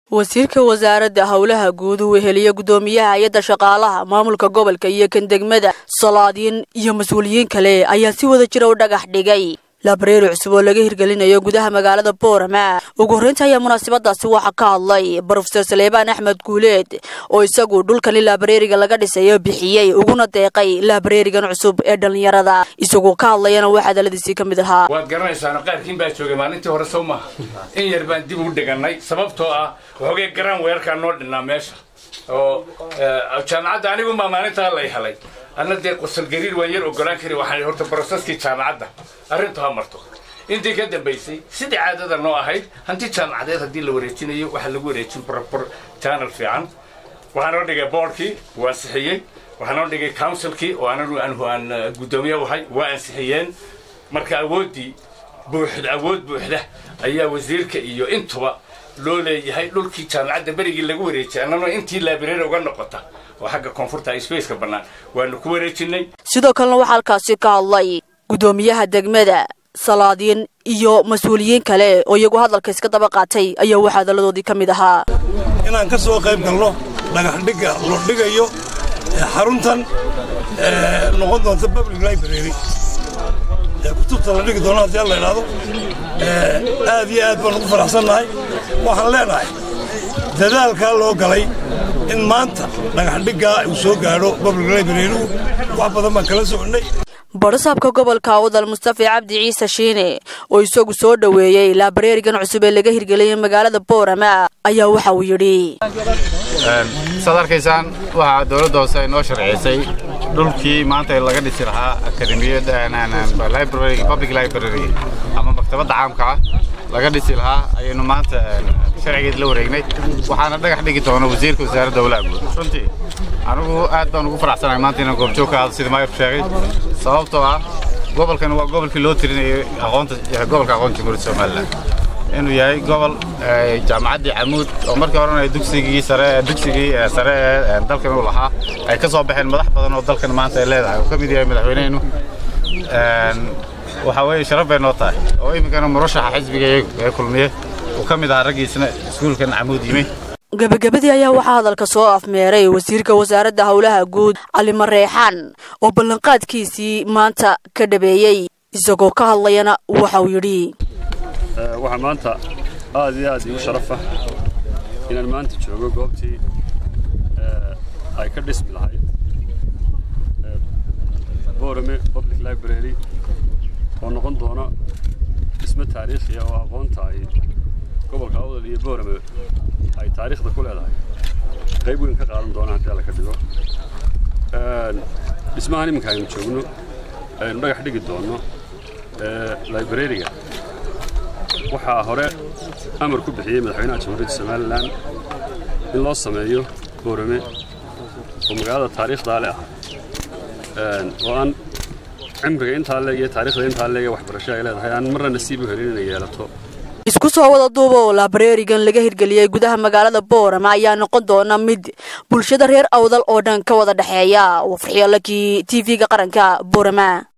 wasiirka wasaaradda howlaha guud uu weheliye guddoomiyaha hay-adda shaqaalaha maamulka gobolka iyo kan degmada salaadiin iyo mas-uuliyiin kale ayaa si wada jira u dhagax dhigay laabareeri cusub oo laga hirgelinayo gudaha magaalada boorama ugu horreynta ayaa munaasabadaasi waxaa ka hadlay brofeor saleebaan axmed guuleed oo isagu dhulkani laabareeriga laga dhisayo bixiyey uguna deeqay laabareerigan cusub ee dhallinyarada isagoo ka hadlayana waa hadaladiisii ka mid ahaa waad garanaysaano qaarkiin baa joogay maalintii hore sow maaha in yar baan dib u dhigannay sababtoo ah waxoogay garan weerarkaa noo dhinnaa meesha oo jaamacadda anigumaa maalintaa lay helay anna dee qosol gariir waan yar ogolaan kari waxaan horta broseskii jaamacadda arrintu ha marto intii ka dambaysay sidii caadada noo ahayd hanti jaamacadeed haddii la wareejinayo waxaa lagu wareejin brobor janal fiican waxaa noo dhigay boordkii waa ansixiyey waxaa noo dhigay counsilkii oo anagu anhu aan guddoomiye ahay waa ansixiyeen marka awooddii buuxda awood buuxda ayaa wasiirka iyo intuba loo leeyahay dhulkii jaamacadda berigii lagu wareejiyay annana intii laabireer uga noqota oo xagga koonfurta spaceka bannaan waanu ku wareejinay sidoo kalena waxaa halkaasi ka hadlay guddoomiyaha degmada salaadiin iyo mas-uuliyiin kale oo iyagu hadalka iska daba qaatay ayaa waxaa hadalladoodii ka mid ahaa inaan ka soo qayb galno dhagaxdhigga lo dhigayo xaruntan noqon doonta public library kutubta la dhigi doono haddii alla idhaahdo aad iyo aad baan ugu faraxsannahay waxaan leenahay dadaalkaa loo galay in maanta dhagaxdhiggaa uu soo gaadho public library-gu wax badan baan kala soconnay barasaabka gobolka awdal mustafa cabdi ciise shiine oo isagu soo dhoweeyey laabareerigan cusub ee laga hirgeliyay magaalada boorama ayaa waxa uu yidhi saad arkaysaan waxaa dowladda hoose ay noo sharcisay dhulkii maanta laga dhisi lahaa akademiyada public library ama maktabadda caamka ah laga dhisi lahaa ayaynu maanta sharcigeed la wareegnay waxaana dhagax dhigi doona wasiirka wasaaradda howlaha guud runtii anigu aad baan ugu faraxsanahay maanta inaan goobjoog ka ahdo sida maayirku sheegay sababtoo ah gobolkan waa gobolkii loo tirinayay aqoonta gobolka aqoonta jamhuuriyadda somalilan inuu yahay gobol jaamacaddii camuud oo markii horena dugsigii sare dugsigii sare ee dalkan uu lahaa ay ka soo baxeen madax badan oo dalkan maanta ay leedahay uu ka mid yahay madaxweynehenu waxaa weeye sharaf bay noo tahay oo iminkana murashaxa xisbiga ee kulmiye uu ka mid ahaa raggiisna iskuulkan camuud yimi gebagabadii ayaa waxaa hadalka soo afmeeray wasiirka wasaaradda howlaha guud cali mareexaan oo ballanqaadkiisii maanta ka dhabeeyey isagoo ka hadlayana waxa uu yidhi waxaa maanta aad iyo aad iigu sharafa inaan maanta joogo goobtii ay ka dhismi lahayd borame public library oo noqon doona dhismo taariikhiya oo aqoonta ay gobolka awdal iyo borame ay taariikhda ku leedahay qayb weyn ka qaadan doona haddii alla ka dhigo dhismahan iminka aynu joogno aynu dhagax dhigi doonno librariga waxaa hore amar ku bixiyey madaxweynaha jamhuuriyadda somalilan in loo sameeyo boorame oo magaalada taariikhdaa le ah oo aan cimriga intaa leeg iyo taarikhda intaa leeg ee waxbarasho ay leedahay aan marna nasiib u helin inay yeelato isku soo wada duuba oo laabareerigan laga hirgeliyey gudaha magaalada boorama ayaa noqon doona mid bulshada reer awdal oo dhan ka wada dhexeeya waa farxiyaalakii t v-ga qaranka boorama